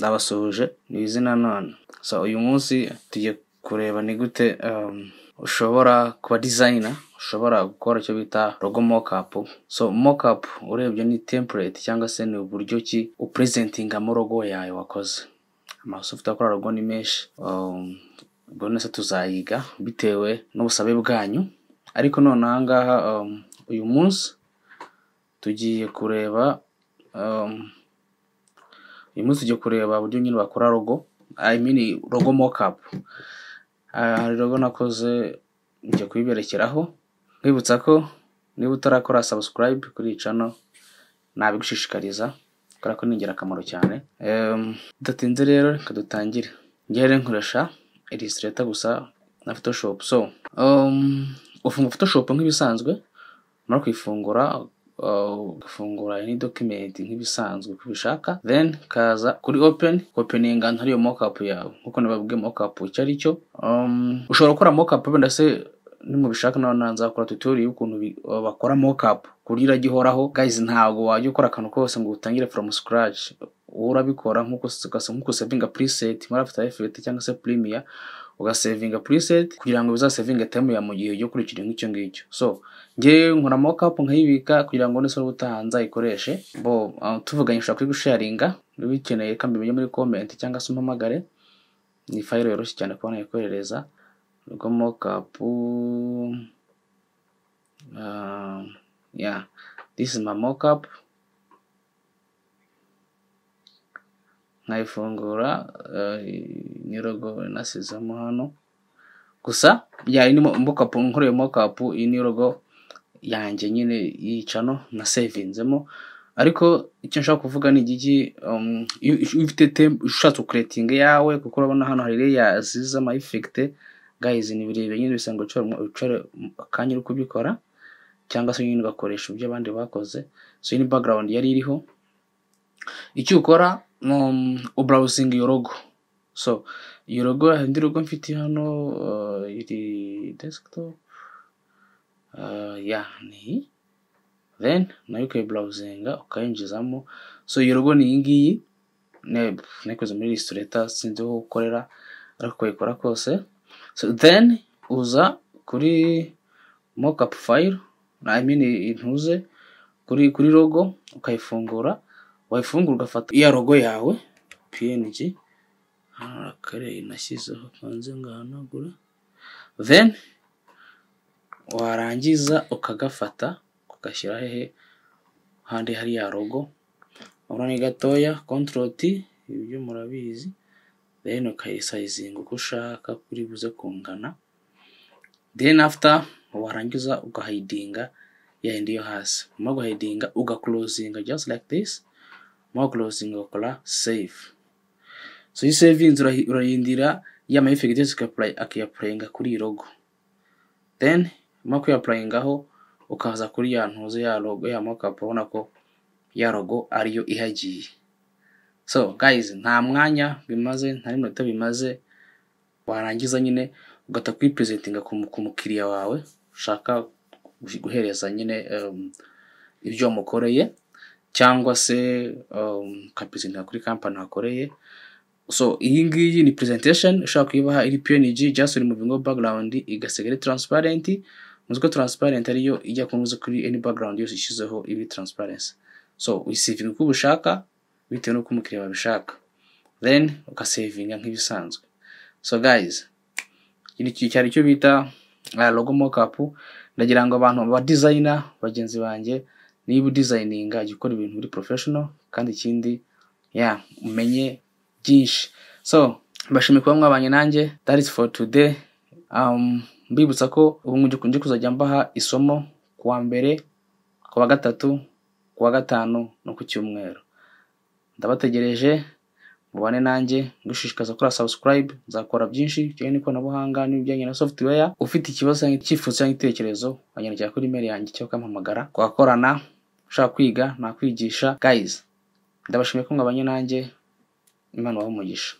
ndabasuhuje nize nanone so uyu munsi tugiye kureba ni gute um, ushobora kuba designer ushobora gukora icyo bita logo mockup so mockup urebye ni template cyangwa se ni uburyo ki upresentingamo logo yawe wakoze amasofuti akora logo ni menshi um, ubwo nese tuzayiga bitewe n'ubusabe bwanyu ariko none aha ngaha um, uyu munsi tugiye kureba um, uyu munsi tugiye kureba uburyo nyine bakora logo i mean logo mockup Ah, hari logo nakoze ngiye kuyiberekeraho nkwibutsa ko niba utarakora subscribe kuri iyi channel nabigushishikariza kubera ko ni ingirakamaro cyane Em, bidatinze rero reka dutangire njyewe rero nkoresha illustrator gusa na photoshop so um, ufunga photoshop nk'ibisanzwe umara kuyifungura uh, ugafungura any document nk'ibisanzwe uko ubishaka then kaza kuri open openinga ntari iyo mockup yawe nkuko nababwiye mockup icyo ari cyo um, ushobora gukora mockup wenda se nimubishaka nawe nanzakora tutorial y'ukuntu bi- uh, bakora mockup ku buryo irajya ihoraho guys ntabwo wajya ukora akantu kose ngo utangire from scratch wowe urabikora nkuko ugasa- nkuko usavinga preset muri after effect cyangwa se premiere ugasavinga preset kugira ngo bizasavinge time ya mu gihe ugiye gukurikira nk'icyo ngicyo so njye nkora mockup nkayibika kugira ngo n'isura ubutaha nzayikoreshe bo uh, tuvuganye ushobora kuyigusharinga niba uyikeneye kandi ubimenye muri comment cyangwa se umpamagare ni fayiro yoroshye cyane kuba nayikoherereza ubwo mockup uh, yeah this is my mockup nkayifungura uh, ni logo nasizemo hano gusa yari ni mockup nkoreye mockup iyi ni logo yanjye nyine yicano na sevinzemo ariko icyo nshaka kuvuga ni igiki um, iyo iyo ufite tem- ushatse kuretinga yawe kuko urabona hano hari layers z'amayifekite guys ni birebire nyine bisa ngo ucore mu- ucore mu- akanya uri kubikora cyangwa se nyine ugakoresha ibyo abandi bakoze so iyi ni background yari iriho icyo ukora um, ubrowsing iyo logo so iyo logo indi logo mfite hano uh, iri desktop uh, yeah ni iyi. then nayo ukayiburawuzinga ukayinjizamo so iyo logo ni iyi ngiyi ne- nayikoze muri illustrator sinzi aho ukorera ariko ukayikora kose so then uza kuri mockup file I mean intuze kuri kuri logo ukayifungura wayifungura ugafata iya logo yawe png hano harakareye nashyizeho kanze ngahanagura then warangiza ukagafata ugashyira hehe handi hari ya rogo urabona ni gatoya control t ibyo murabizi then ukayisayizinga uko ushaka kuri buze kungana then after warangiza ugahidinga ya yindi yo hasi nyuma guhidinga ugakulozinga just like this nyuma kulozinga ugakora save so iyi savings urahi- urayindira ya mayifegiti yose ukayapuray- akayapurayinga kuri iyi rogo then nyuma yo kuyapurayingaho ukaza kuri ya ntuzo ya logo ya mockup urabona ko ya logo ariyo ihagiye so guys nta mwanya bimaze nta n'iminota bimaze warangiza nyine ugahita kuyipresentinga ku mu- ku mukiriya wawe ushaka guhi- guhereza nyine um, ibyo wamukoreye cyangwa se um, ukayipresentinga kuri kampani wakoreye so iyi ngiyi ni presentation ushobaka kuyibaha iri png just uri mu bingo background igasiga ari transparent muzi ko transparent ariyo ijya kunuza kuri any background yose ishyizeho ibi transparency so uyisavinga uko ubushaka bitewe n'uko umukiriya babishaka then ukasavinga nk'ibisanzwe so guys iki ni- cyari icyo bita uh, logo mockup ndagira ngo abantu ba designer bagenzi banjye niba udesigninga jya ukora ibintu uri professional kandi ikindi yeah, umenye byinshi so mbashimiye kuba mwabanye nanjye that is for today um, mbibutsa ko ubu ngiye ngiye kuzajya mbaha isomo ku wa mbere ku wa gatatu ku wa gatanu no ku cyumweru ndabategereje mubane nanjye ngushishikaza gukora subscribe nzakora byinshi bijyanye n'ikoranabuhanga n'ibijyanye na software ufite ikibazo cyangwa icyifuzo cyangwa igitekerezo wanyandikira kuri email yanjye cyangwa ukampamagara twakorana ushaka kwiga nakwigisha guys ndabashimiye ko mwabanye nanjye imana ibahe umugisha